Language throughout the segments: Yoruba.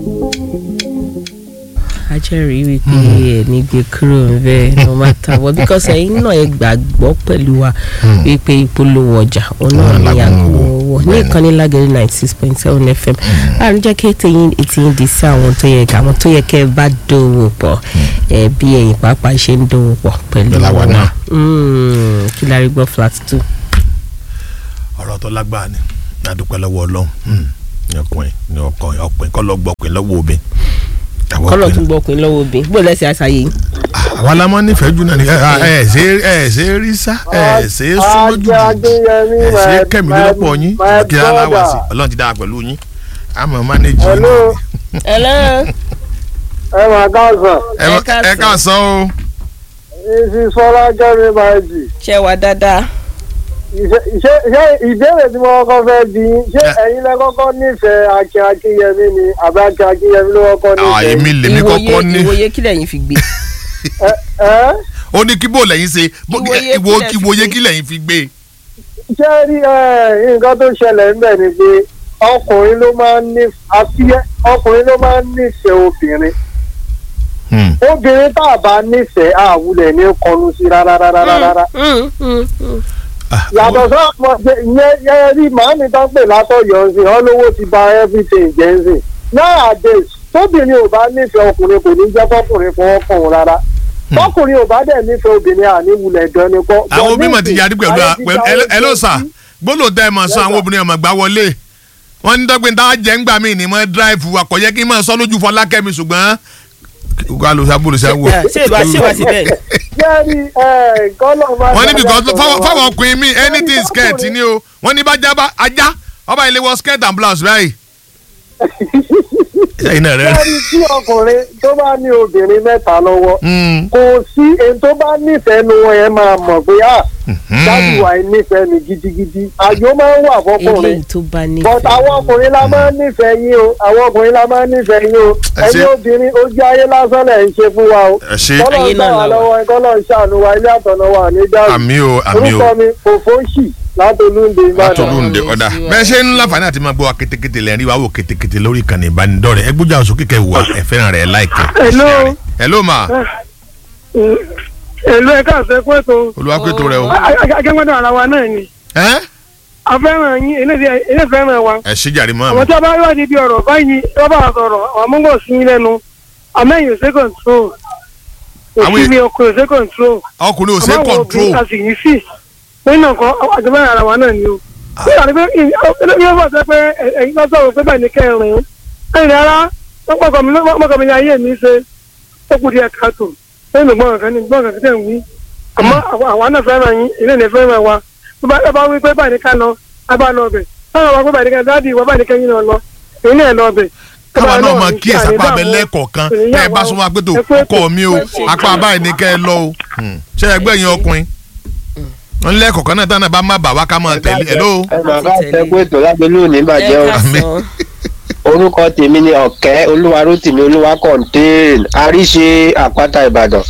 ajẹ́rìí wípé ẹni gbé kúrò ńbẹ̀ no matter what because ẹ̀yin náà ẹ gbàgbọ́ pẹ̀lú wa wípé ìpolówó ọjà òun náà Òun ní làgbọ́n àgbo wò. wọ̀ ní Bẹ́ẹ̀ni. ìkànnì lágẹ̀rẹ́ ninety six point seven fm láàrin jẹ́ kí ètò yín ètò yín di sí àwọn tó yẹ àwọn tó yẹ kẹ́ ẹ bá dòwò pọ̀ ẹ bí ẹ̀yin pàápàá ṣe ń dòwò pọ̀ pẹ̀lú Pẹ̀lú àwa náà. Mm, kí la rí gbọ́ flat two. ọ̀rọ̀ tó lágbára ni adúpẹ́ lọ́wọ́ ọlọ́run Hmm. ní ọkùnrin ní ọkùnrin ọkùnrin kọ́ lọ gbọ́ ọkùnrin lọ́wọ́ obìnrin àwọn kọ́lọ̀ ọkùnrin tún gbọ́ ọkùnrin lọ́wọ́ obìnrin bó lẹ́sẹ̀ àṣàyè yìí. àwọn alámọ́ nífẹ̀ẹ́ jù náà ni ẹ ẹ ṣe ẹ ṣe rí sá ẹ ṣe súnmọ́ jù ẹ ṣe kẹ́mi lọ́pọ̀ yín kí aláwa sí ọlọ́run ti dára pẹ̀lú yín àmọ́ mánéjì yín Hello. hello. ẹ máa káàsán ẹ Ẹ káàsán. ẹ káàsán o ìsì sọlá jẹ́mi máa jì ṣe wà dáadáa. ṣé ṣé ìbéèrè tí mo kọ́kọ́ fẹ́ bí yín, ṣé Ẹ. ẹ̀yin lẹ kọ́kọ́ nífẹ̀ẹ́ akin akínyẹmí ni àbí akin akínyẹmí ló kọ́kọ́ Ah, nífẹ̀ẹ́ èmi lèmi kọ́kọ́ ní ìwòye kí lẹ́yìn fi gbé. ẹ ẹ ó ní kí bò lẹ́yìn ṣe bó- Ìwòye ìwò kílẹ̀ fi ìwòye gbé. kí lẹ́yìn fi gbé ṣé rí ẹ nǹkan tó ṣẹlẹ̀ ńbẹ̀ ni pé ọkùnrin ló máa ń ní àfi ọkùnrin ló máa ń nífẹ̀ẹ́ obìnrin Hmm. obìnrin tá a bá nífẹ̀ẹ́ àwùlẹ̀ ní kọnu sí rárá rárá rárá. Mm, mm, mm. Ah, yàtọ̀ sọ́ọ̀mọ̀ yẹn yẹn rí màámi tán pè látọ̀yọ̀ sí ọlọ́wọ́ ti ba everything jẹ́ sí nowadays tóbìnrin ò bá nífẹ̀ẹ́ ọkùnrin kò ní jẹ́ fọkùnrin fọwọ́ kàn wọ́n rárá fọkùnrin ò bá dẹ̀ nífẹ̀ẹ́ obìnrin àníwulẹ̀ gan ni kọ́. àwọn òbí mọ̀ ti yarí pẹ̀lú ayé ti pẹ̀lú gba ẹ ló sà oríṣiríṣi. gbọ́dọ̀ tẹ́ ẹ mọ̀ sọ Yes, àwọn sir. obìnrin ọmọ gbà wọlé wọ́n ní dọ́gbìn tá a jẹ́ ń gbà mí ní mọ́ dráìfù wa kò yẹ kí n máa sọ lójú fọlákẹ́mi ṣùgbọ́n wà ló sábò ló sábò. Yeah, ṣé ìbá ṣé ìbá sí bẹ́ẹ̀ ni. jẹ́rí ẹ̀ gọ́lọ̀ máa wọ́n ní because dáadáa fáwọn sọ̀rọ̀ fáwọn wa. ọkùnrin mi anything skirt ni o wọ́n ní bá já bá ajá ọba ilé wọ skirt and blouse báyìí. ẹ̀yin náà rẹ̀. jẹ́rí tí ọkùnrin tó bá ní obìnrin mẹ́ta lọ́wọ́ Mm. kò sí èyí tó bá nífẹ̀ẹ́ nu wọn yẹn máa mọ̀ pé ah dájú wa nífẹ̀ẹ́ mi gidigidi àjò máa ń wà fọkùnrin eléyìí tó bá ní. but àwọn ọkùnrin la máa ń nífẹ̀ẹ́ yín o àwọn ọkùnrin la máa ń nífẹ̀ẹ́ yín o Ẹ ṣé. ẹ̀yin obìnrin ojú ayé lásán lẹ̀ ń ṣe fún wa o ẹ ṣe kọ́lọ̀ Ayé ń náà gbà wá la wà. lọ́wọ́ ẹ kọ́lọ̀ ń ṣàánú wa ilé àtọ̀nà wa ní dàrú àmì o àmì o orúkọ mi kò fóṣì látolúndé ìbàdàn látọlúndé ọ̀dà bẹ́ẹ̀ ṣe ń láǹfààní àti máa gbọ́ wa kétékété lẹ́yìn rí wa wò kétékété lórí ìkànnì ìbánidọ́rẹ̀ ẹ gbójú àwọn sókè kẹ́ wà ẹ fẹ́ràn rẹ̀ láìpẹ́. Hello. hello ma èlò ẹ̀ka àṣẹkù ètò olùwàkùtò rẹ o. akẹ́gbẹ́dọ̀ ara wa náà ni ẹ́ afẹ́ràn yín ilé fẹ́ràn wa ẹ ṣí jàre mọ́ àwọn àmọ́. tí a bá wá níbi ọ̀rọ̀ báyìí wọ́n bá sọ̀rọ̀ àwọn amúngọ̀ sí yín lẹ́nu àmẹ́yìn ṣe control Àwọn òsì mi ọkùnrin ṣe control ọkùnrin ò ṣe àmọ́ àwọn control obìnrin a sì yí sí nínú nǹkan àjọba ara wa náà ni o. bí àná pé ilé bá sọ pé ẹ̀yin bá sọ̀rọ̀ pé báyìí ní kẹrin ẹ̀yìn rárá mọ́kàn mi ní ayé mi ṣe ó kù díẹ̀ káàtó lẹ́nu gbọ́n kan ní gbọ́n kan tẹ̀ ń wí àmọ́ àwa náà fẹ́ràn yín ilé ní fẹ́ràn wa tó bá ẹ bá wí pé báyìí ní ká lọ a bá lọ ọbẹ̀ táwọn wa pé báyìí ní ká dáàdì ìwọ báyìí ní kẹ́yìn náà lọ èyí náà lọ ọbẹ̀ káwa náà máa kí ẹ̀sà pa abẹ lẹ́ẹ̀kọ̀ọ̀kan tẹ́ ẹ bá súnmọ́ apẹ́tò ọkọ mi o apá báyìí ní kẹ́ ẹ lọ o Hmm. ṣé ẹgbẹ́ yẹn ọkùnrin wọn lẹ́ẹ̀kọ̀ọ̀kan náà tán náà bá má bà wá ká máa tẹ̀lé ẹ̀ ló. ẹ máa bá ṣẹ́gun ètò lágbélú ní ìbàjẹ́ o ẹ ká sọ. orúkọ tèmi ni ọ̀kẹ́ olúwarótìmí olúwa kọ̀ǹtẹ́ẹ̀n àríṣe àpáta ìbàdàn.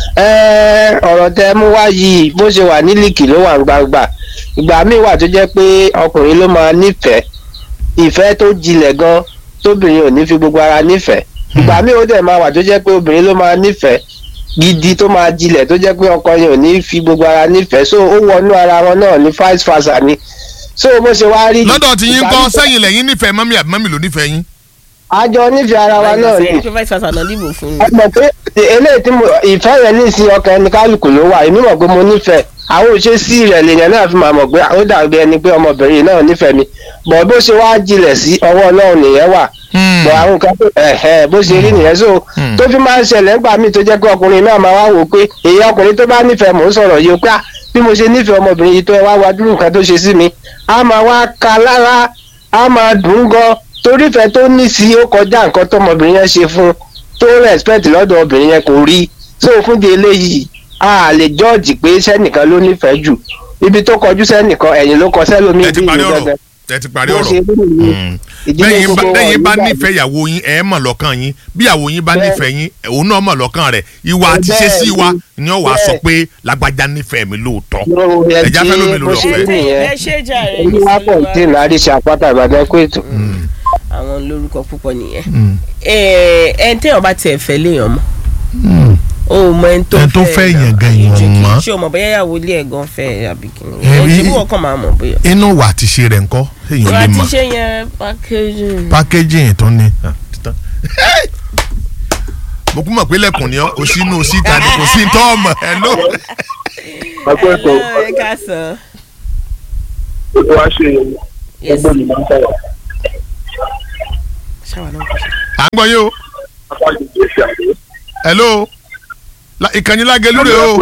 ẹ ọ̀rọ̀ tẹ mú wá yìí bó ṣe wà ní líìkì ló wà ń gbangba ìgbà míì wà tó jẹ́ pé ọkùnrin ló máa nífẹ̀ẹ́ ìfẹ́ tó jinlẹ̀ gan tóbìnrin ò ní fi gbogbo ara nífẹ̀ẹ́ ìgbà míì ó dẹ̀ máa wà tó jẹ́ pé obìnrin ló máa nífẹ̀ẹ́ gidi tó máa jinlẹ̀ tó jẹ́ pé ọkọ yẹn ò ní fi gbogbo ara nífẹ̀ẹ́ so ó wọnú ara wọn náà ní vice versa ni so bó ṣe wá rí. lọ́dọ̀ tí yín ìgbà kọ́ míì- sẹ́yìn lẹ́yìn nífẹ̀ẹ́ mọ́mí àbí mọ́mí ló nífẹ̀ẹ́ yín. àjọ nífẹ̀ẹ́ ara wa náà ni pé vice versa náà dìbò fún ẹ mi. mọ̀ pé eléyìí tí mo ìfẹ́ yẹn ní ìsìn ọkàn ẹni kálukú ló wà èmi mọ̀ pé mo nífẹ̀ẹ́ àwọn òṣèṣì rẹ̀ lèèyàn náà fi máa mọ̀ pé ó dàbí ẹni pé ọmọbìnrin náà nífẹ̀ẹ́ mi bọ̀ bó ṣe wá jinlẹ̀ sí ọwọ́ ọlọ́run nìyẹn wà Hmm. bọ̀ àwọn nǹkan tó ẹ̀hẹ́ bó ṣe rí nìyẹn so Hmm. tó fi máa ń ṣẹlẹ̀ nígbà míì tó jẹ́ pé ọkùnrin náà máa wá wò pé èyí ọkùnrin tó bá nífẹ̀ẹ́ mò ń sọ̀rọ̀ yìí ó pé ah, bí mo ṣe nífẹ̀ẹ́ ọmọbìnrin yìí tó ẹ wá wá dúró nǹkan tó ṣe sí mi á máa wá ka lára á máa dùn ún gan torí ìfẹ́ tó ní sí ó kọjá nǹkan tọmọbìnrin yẹn ṣe fún un tó respect lọ́dọ̀ obìnrin yẹn kò rí so fún di eléyìí a lè jọ́ọ̀jì pé sẹ́nìkan ló nífẹ̀ẹ́ jù ibi tó kọjú sẹ́nìkan ẹ̀yìn ló kọ sẹ́lómi ẹ ti bí parí ìlú ọ̀rọ̀ gẹ́gẹ́ ẹ ti parí bó ọ̀rọ̀ ṣe rí nìyí Hmm. ìdílé bẹ́yìn bá gbogbo bẹ́yìn bá wọn nígbà nífẹ̀ẹ́ ìyàwó yín ẹ̀ mọ̀ lọ́kàn yín bí ìyàwó yín bá Bẹ́ẹ̀. nífẹ̀ẹ́ yín òun náà mọ̀ lọ́kàn rẹ̀ ìwà àti Bẹ́ẹ̀ ṣe sí wa ni. ni ó wàá sọ Bẹ́ẹ̀. pé lágbájá nífẹ̀ẹ́ mi lóòótọ́ Lórí ẹ ẹ̀já fẹ́ tí lómi bó ló ṣe lọ́fẹ̀ẹ́. rí nìyẹn ẹ ṣe jàre. olúwa kọ̀ǹtìn àríṣe àpáta ìbàdàn kó ètò. àwọn lórúkọ púpọ̀ nìyẹn Mm. ẹ ẹ téèyàn bá tiẹ̀ fẹ́ léèyàn mọ́ Mm. o mọ ẹni tó Ẹni tó fẹ́ èèyàn gan èèyàn ju kí- mọ̀. ṣé o mọ̀ bóyá ìyàwó ilé ẹ̀ gan fẹ́ àbí kí ni Ẹ ẹ rí- ṣe bí wọ́n kàn máa mọ̀ bóyá. inú wà ti ṣe rẹ̀ ńkọ́ èèyàn ìwà lè tí mọ̀ ṣe yẹn packaging. packaging tó ní. Ah, títán. mo kún mọ̀ pé lẹ́kùn ni ọ́ o sínú síta ni kò sí tọ́ ọmọ ẹ̀ ló. ẹgbẹ́ ètò ẹ ká sàn. ètò wa ṣe Yes. ẹgbẹ́ mi máa ń sọ̀rọ̀ ṣáwa náà kò ṣe. à ń gbọ́ yín o apá ìdíje ṣe àgbẹ̀. hello La- ìkànnì lágẹ̀lú rẹ̀ o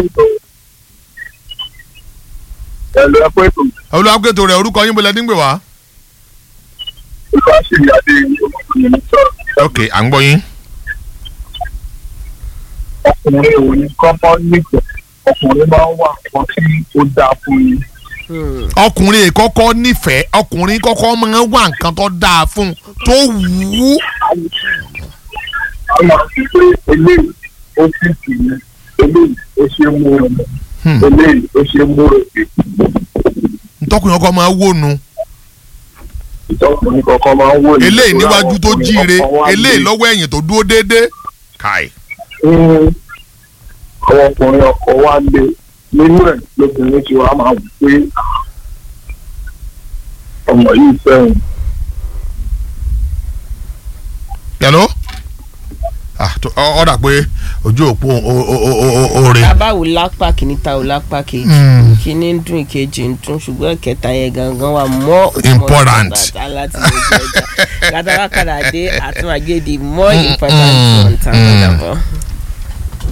ẹ̀lú ẹ̀kọ́ ètò olùwàgbẹ̀tò rẹ̀ orúkọ yín bọ̀lẹ̀ dígbè wá. ètò àṣírí adé ọmọkùnrin ní sọ̀rọ̀ ok à ń gbọ́ yín. ọkùnrin ò ní kọ́kọ́ nífẹ̀ẹ́ ọkùnrin máa ń wà kan tí ó dáa fún yín. Hmm. ọkùnrin kọ́kọ́ nífẹ̀ẹ́ ọkùnrin kọ́kọ́ máa ń wá nǹkan tó dáa fún un tó wù ú. a máa fi pé eléyìí ó sì kì í eléyìí ó ṣe é mú ọmọ Hmm. eléyìí ó ṣe é mú òkè ntọ́kùnrin ọkọ máa wó nu ìtọ́kùnrin kọ̀ọ̀kan máa ń wò ní. eléyìí níwájú tó ọkùnrin jíire ọkàn wá eléyìí gbé. lọ́wọ́ ẹ̀yìn tó dúró déédéé. káì Mm, àwọn ọkùnrin ọkọ̀ wa lé nínú ẹ̀ lóbìnrin tí wàá máa wù pé ọmọ yìí fẹ́ràn yẹ̀ló ọ̀dà pé ojú òpó oore. abáwo lápá kìíní ta ò lápá kejì Mm. kìíní ń dún ìkejì ń dún ṣùgbọ́n ìkẹta yẹn gangan wà mọ́ Important. láti lè jẹ ọjà kátàkàdà dé àtúnwájé di more important Mm, one time mm. ọ̀dàbọ̀.